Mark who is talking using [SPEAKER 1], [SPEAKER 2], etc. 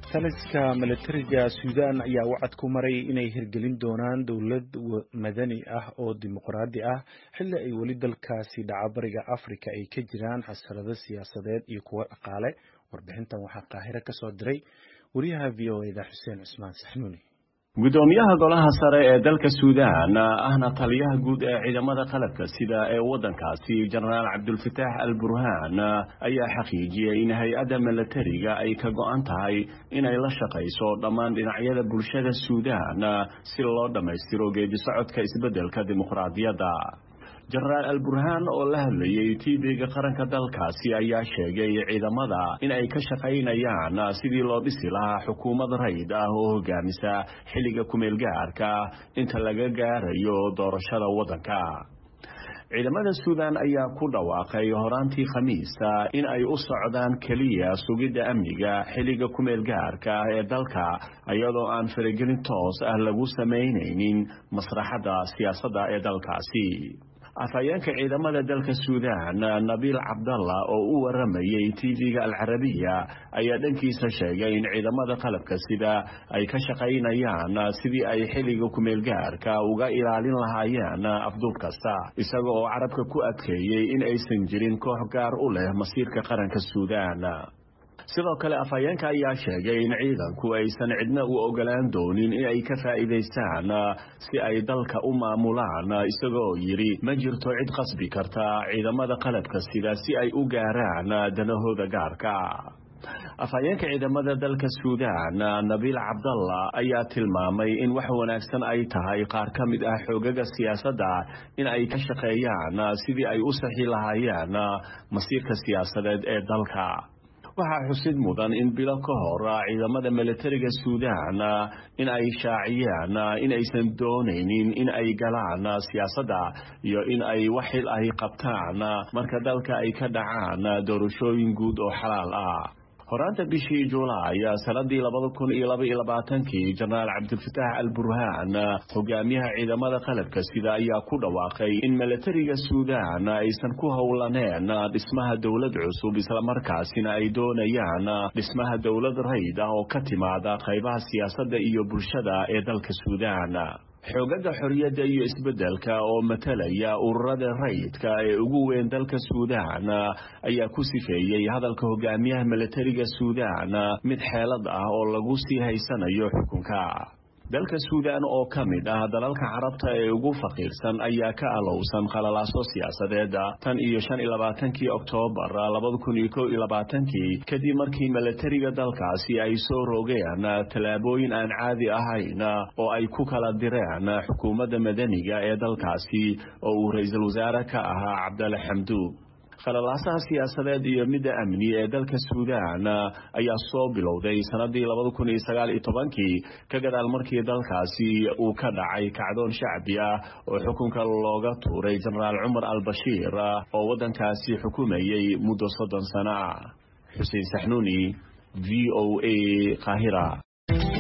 [SPEAKER 1] taliska milatariga suudaan ayaa wacad ku maray inay hirgelin doonaan dowlad madani ah oo dimuqraadi ah xilli ay weli dalkaasi dhaca bariga afrika ay ka jiraan xasarado siyaasadeed iyo kuwo dhaqaale warbixintan waxaa qaahiro ka soo diray wariyaha v o eda xuseen cusmaan saxnuuni
[SPEAKER 2] gudoomiyaha golaha sare ee dalka suudaan ahna taliyaha guud ee ciidamada qalabka sida ee waddankaasi jenaraal cabdulfataax al burhaan ayaa xaqiijiyey in hay-adda milatariga ay ka go-an tahay inay la shaqayso dhammaan dhinacyada bulshada suudaan si loo dhammaystiro geedi socodka isbeddelka dimuqraadiyadda jenaraal al burhaan oo la hadlayay tv-ga qaranka dalkaasi ayaa sheegay ciidamada in ay ka shaqaynayaan sidii loo dhisi lahaa xukuumad rayd ah oo hogaamisa xilliga kumeel gaarka inta laga gaarayo doorashada waddanka ciidamada suudaan ayaa ku dhawaaqay horaantii khamiista in ay u socdaan keliya sugidda amniga xilliga kumeel gaarka ee dalka iyadoo aan faragelin toos ah lagu samaynaynin masraxadda siyaasadda ee dalkaasi afhayeenka ciidamada dalka suudaan nabiil cabdalla oo u waramayay tv-ga alcarabiya ayaa dhankiisa sheegay in ciidamada qalabka sida ay ka shaqaynayaan sidii ay xilliga kumeelgaarka uga ilaalin lahaayeen afduub kasta isaga oo carabka ku adkeeyey in aysan jirin koox gaar u leh masiirka qaranka suudaan sidoo kale afhayeenka ayaa sheegay in ciidanku aysan cidna u ogolaan doonin in ay ka faa'iidaystaan si ay dalka u maamulaan isagoo yidhi ma jirto cid qasbi karta ciidamada qalabka sida si ay u gaaraan danahooda gaarka afhayeenka ciidamada dalka suudaan nabiil cabdalla ayaa tilmaamay in wax wanaagsan ay tahay qaar ka mid ah xoogaga siyaasadda in ay ka shaqeeyaan sidii ay u saxi lahaayeen masiirka siyaasadeed ee dalka waxaa xusid mudan in bilo ka hor ciidamada milatariga suudaan in ay shaaciyeen in aysan doonaynin in ay galaan siyaasadda iyo in ay wax xil ay qabtaan marka dalka ay ka dhacaan doorashooyin guud oo xalaal ah horaanta bishii julaay sanadii labada kun iyo laba iyo labaatankii jenaraal cabdilfataax al burhaan hogaamiyaha ciidamada qalabka sida ayaa ku dhawaaqay in milatariga suudaan aysan ku howlaneen dhismaha dowlad cusub islamarkaasina ay doonayaan dhismaha dowlad rayd ah oo ka timaada qaybaha siyaasadda iyo bulshada ee dalka suudaan xoogaga xorriyadda iyo isbeddelka oo matalaya ururada rayidka ee ugu weyn dalka suudaan ayaa ku sifeeyey hadalka hogaamiyaha milatariga suudaan mid xeelad ah oo lagu sii haysanayo xukunka dalka suudaan oo ka mid ah dalalka carabta ee ugu faqiirsan ayaa ka alowsan qalalaaso siyaasadeed tan iyo shan iyo labaatankii oktoobar labada kun iyo kow iyo labaatankii kadib markii milatariga dalkaasi ay soo rogeen tallaabooyin aan caadi ahayn oo ay ku kala direen xukuumadda madaniga ee dalkaasi oo uu ra-iisul wasaare ka ahaa cabdalla xamduug khalalaasaha siyaasadeed iyo midda amni ee dalka suudaan ayaa soo bilowday sanadii labada kun iyo sagaal iyo tobankii ka gadaal markii dalkaasi uu ka dhacay kacdoon shacbi ah oo xukunka looga tuuray jenaraal cumar al bashiir oo waddankaasi xukumayay muddo soddon sano ah xuseen saxnuuni v o a qaahira